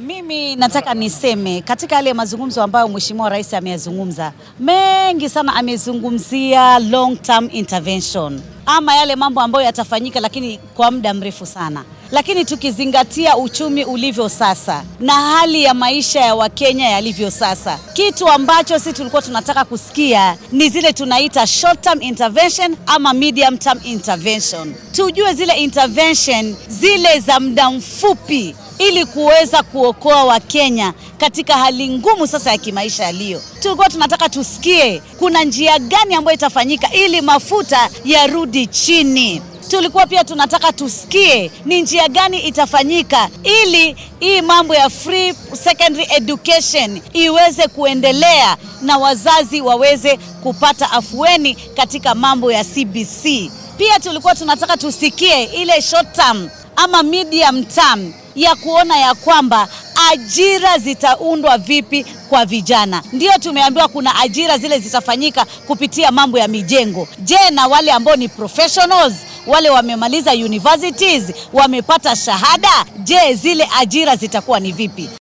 Mimi nataka niseme katika yale mazungumzo ambayo Mheshimiwa Rais ameyazungumza mengi sana, amezungumzia long term intervention ama yale mambo ambayo yatafanyika, lakini kwa muda mrefu sana. Lakini tukizingatia uchumi ulivyo sasa na hali ya maisha ya Wakenya yalivyo sasa, kitu ambacho sisi tulikuwa tunataka kusikia ni zile tunaita short term intervention ama medium term intervention, tujue zile intervention zile za muda mfupi ili kuweza kuokoa Wakenya katika hali ngumu sasa ya kimaisha yaliyo. Tulikuwa tunataka tusikie kuna njia gani ambayo itafanyika ili mafuta yarudi chini. Tulikuwa pia tunataka tusikie ni njia gani itafanyika ili hii mambo ya free secondary education iweze kuendelea na wazazi waweze kupata afueni katika mambo ya CBC. Pia tulikuwa tunataka tusikie ile short term ama medium term ya kuona ya kwamba ajira zitaundwa vipi kwa vijana. Ndio tumeambiwa kuna ajira zile zitafanyika kupitia mambo ya mijengo. Je, na wale ambao ni professionals, wale wamemaliza universities, wamepata shahada, je, zile ajira zitakuwa ni vipi?